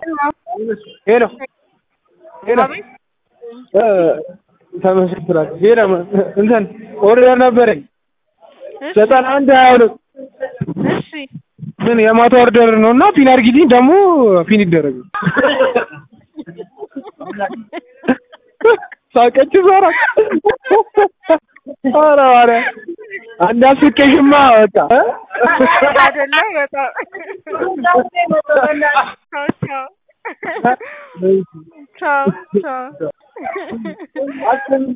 ሄሎ ሄሎ ተመስክራል ሄሎ እንትን ኦርደር ነበረኝ ዘጠና አንድ ሀያ ሁለት እሺ ግን የማታ ኦርደር ነው እና ፒን አድርጊልኝ ደግሞ ፒን ይደረግ ሳቀች ዛራ ኧረ ኧረ አንድ አስቄሽማ በቃ አይደለ በጣም ቻው ቻው ቻው ቻው